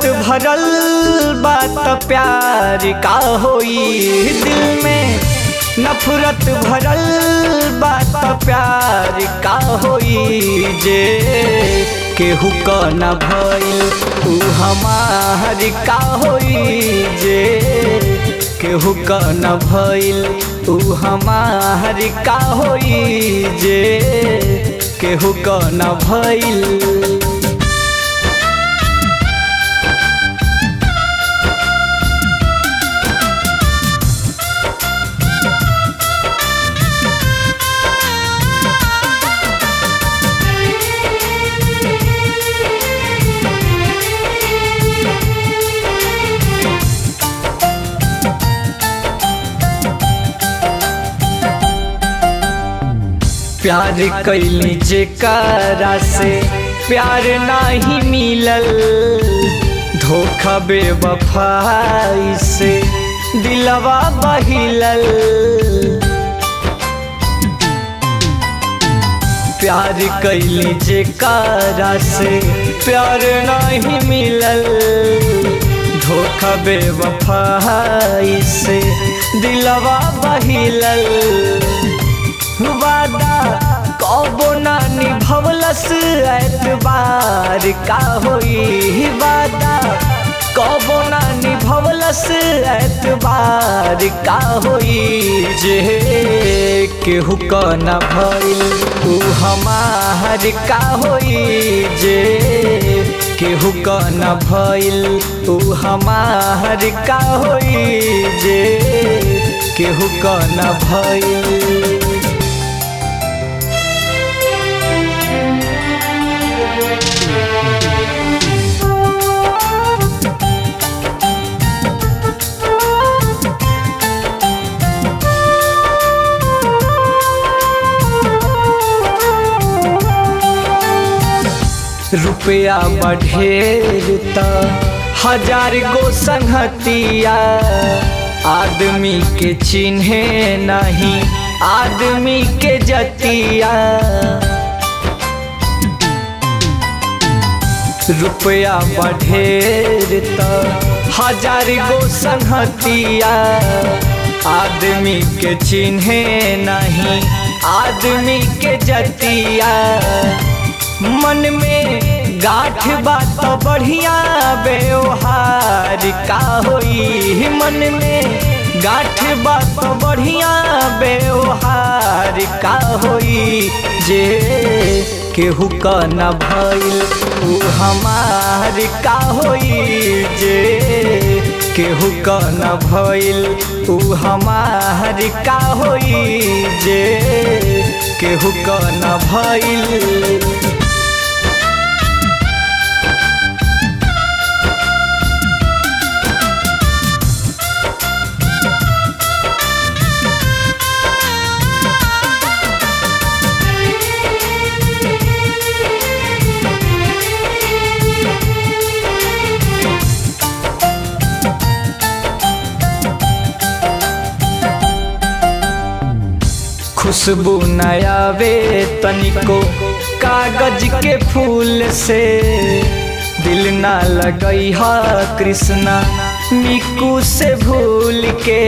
भरल बात प्यार का होई दिल में नफरत भरल बात प्यार का होई जे केहू क न भइल ऊ हमार का होई जे केहू क न भइल ऊ हमार का होई जे केहू क न भइल प्यार कैली जेकरा से प्यार नाही मिलल धोखा बेवफाई से दिलवा बहिलल प्यार कैली जेकरा से प्यार नहीं मिलल धोखा बेवफाई से दिलवा बहिलल वादा कबो ना निभवलस एतबार का होई वादा कबो ना निभवलस एतबार का होई जे केहू क न भइल ऊ हमार का होई जे केहू क न भइल ऊ हमार का होई जे केहू क न भइल रुपया बढ़ेर त हजार गो संगतिया आदमी के चिन्हे नहीं आदमी के जतिया रुपया बढ़ेर त हजार गो संगतिया आदमी के चिन्हे नहीं आदमी के जतिया मन में गाठ बात बढ़िया व्यवहार का होई मन में गाठ बात बढ़िया व्यवहार का होई जे केहू क न भइल ऊ हमार का होई जे केहू क न भइल ऊ हमार का होई जे केहू क न भइल खुशबू नयावे तनिको कागज के फूल से दिल ना लगई हा कृष्णा मिकू से भूल के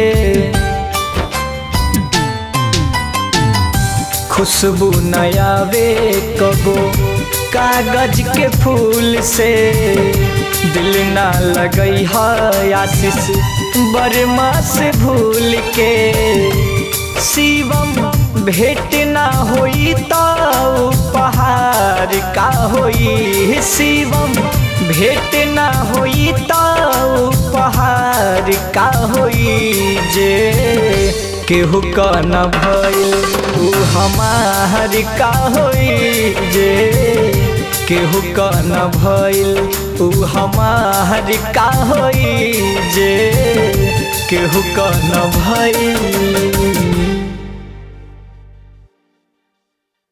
खुशबू नयावे कबो कागज के फूल से दिल ना लगई हा आशीष बर्मा से भूल के शिवम भेंट ना होई तो उपहार का होई शिवम भेंट ना होई तो उपहार का होई जे केहू क न भइल ऊ हमार का होई जे केहू क न भइल ऊ हमार का होई जे केहू क न भइल